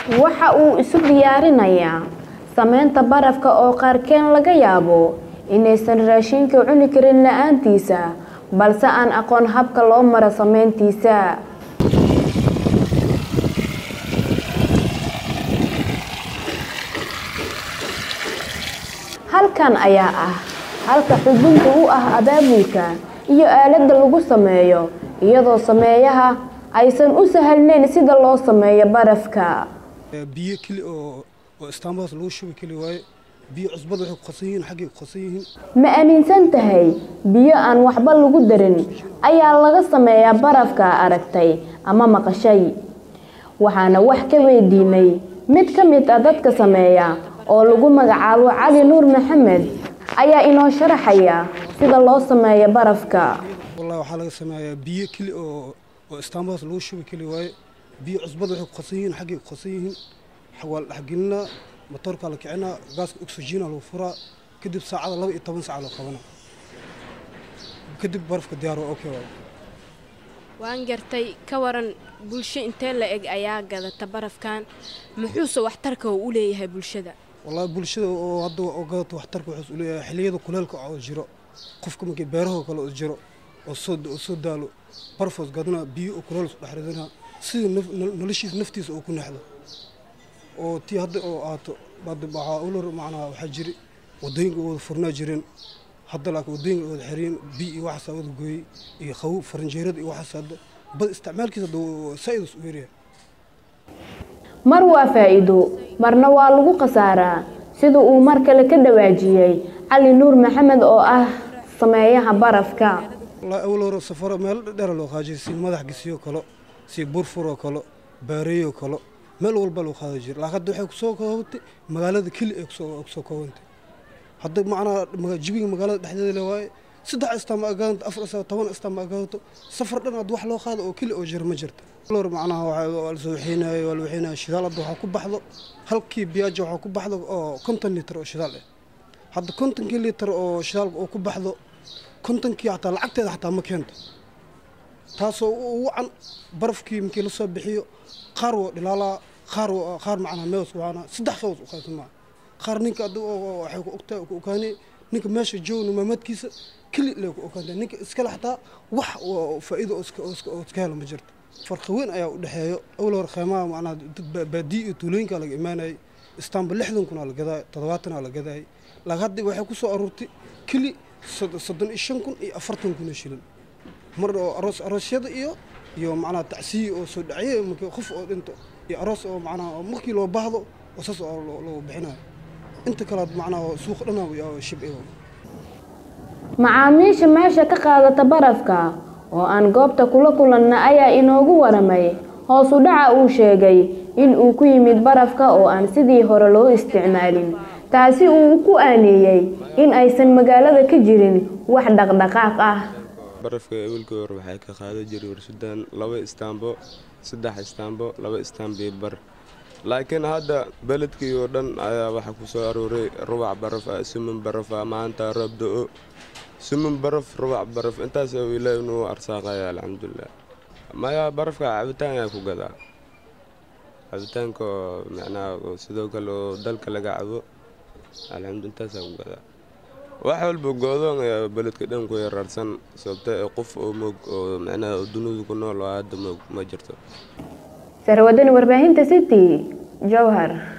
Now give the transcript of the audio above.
waxa uu isu diyaarinayaa sameynta barafka oo qaarkeen laga yaabo inaysan raashinka cuni karin la-aantiisa balse aan aqoon habka loo maro sameyntiisa halkan ayaa ah halka xudunta u ah abaabulka iyo aaladda lagu sameeyo iyadoo sameeyaha aysan u sahalnayn sida loo sameeyo barafka biyo keli oo oo istaambahaas lagu shubi keli waaye biyo cusbada waxay ku qasan yihiin xaggay ku qasan yihiin ma aaminsan tahay biyo aan waxba lagu darin ayaa laga sameeyaa barafka aragtay ama maqashay waxaana wax ka weydiinay mid ka mid ah dadka sameeya oo lagu magacaabo cali nuur maxamed ayaa inoo sharaxaya sida loo sameeyo barafka wallahi waxaa laga sameeyaa biyo keli oo oo istaambahaas lagu shubi keli waaye biyo cusbada waxay ku qasan yihiin xaggay ku qasan yihiin waa la dhexgelinaa matoorkaa la kicinaa gaaska oxygeena lagu furaa kadib saacada laba iyo toban saaca loo qabanaa kadib barafka diyaar waa okay waaye waan gartay ka waran bulsho intee la eg ayaa gadata barafkan muxuuse waxtarka uu u leeyahay bulshada wallahi bulshada oo hadda oo gadato waxtarka wuxuus u leeyahay xilliyada kuleelka oo jiro qofka markii beerahoo kale oo jiro oo soo oo soo daalo barfoos gadana biyo oo kuleel isku dhex ridana sidii noloshiisa naftiisa uu ku nexdo oo tii hadda oo aato waxaa ulor macnaha waxaa jiri wadooyinka wada furnaa jireen hadda laakiin wadooyinka wada xiriyeen biyo iyo waxaas wada gooyey iyo qabow faranjeerada iyo waxaas hadda bad isticmaalkiisa hadda saa-idus u yaryahay mar waa faa'iido marna waa lagu khasaaraa sida uu mar kale ka dhawaajiyey cali nuur maxamed oo ah sameeyaha barafka wallahi awal hore safaro meel dheera loo qaadi jiray si madax gisiyo kalo si burfuroo kalo baareeyoo kalo meel walba loo qaadi jiray laakiin hadda waxay kusoo koobantay magaalada keli ay kusoo kusoo koobantay hadda macnaha jibiga magaalada dhexdeeda le waaye saddex istaama agaanto afar istaama toban istaama agaanto safar dhan hadda wax loo qaado oo keli oo jira ma jirta lor macnaha waa la soo waxeynayo waa la waxeynayo shidaal hadda waxaa ku baxdo halkii biyaaja waxaa ku baxdo oo konton litir oo shidaal ah hadda kontonkii litir oo shidaal oo ku baxdo kontonkii xataa lacagteeda xataa ma keento taasoo u wacan barafkii markii la soo bixiyo qaar waa dhilaalaa qaar qaar macnaha meewas waana saddex soos u qaybsan maa qaar ninka adda waxay ku ogtaa ku ogaanay ninka meesha joogna maamadkiisa keli lee ku ogaantay ninka iskale xataa wax faa'iido oo iska helo ma jirto farqi weyn ayaa u dhexeeyo awal hore kheymaha macnaha dad baadiyo iyo tuulooyinka laga imaanayay istaanba lixdan kun aa la gadaay toddobaatan aa la gadaayay laakiin hadda waxay ku soo aruurtay keli soddon iyo shan kun iyo afartan kun oo shilin mar oo aroos aroosyada iyo iyo macnaha tacsiyi oo soo dhacye markii qof oo dhinto iyo aroos oo macnaha markii loo baahdo oo saas oo loo bixinayo inta kale macnaha suuq dhanaa shib macaamiisha meesha ka qaadata barafka oo aan goobta kula kulanna ayaa inoogu waramay hoos u dhaca uu sheegay in uu ku yimid barafka oo aan sidii hore loo isticmaalin taasi uu ku aaneeyey in aysan magaalada ka jirin wax dhaqdhaqaaq ah barafka ewelkii hore waxay ka qaadan jiray warsudan laba istaambo saddex istaambo laba istaambii bar laakiin hadda beledkii oo dhan ayaa waxaa ku soo arooray rubac baraf ah sumin baraf ah maanta roob do-o sumin baraf rubac baraf intaas ilaahi inuu arsaaqaya alxamdulilah maya barafka cabitaan ayaa ku gadaa cabitaanka oo macnaha sidoo kale oo dalka laga cabo alxamdu intaasaa ku gadaa wax walba goodoon ayaa beledka dhan ku yaraarsan sababta ee qof oo moog oo macnaha dunida ku nool oo hadda moog ma jirto sarwadani warbaahinta city jowhar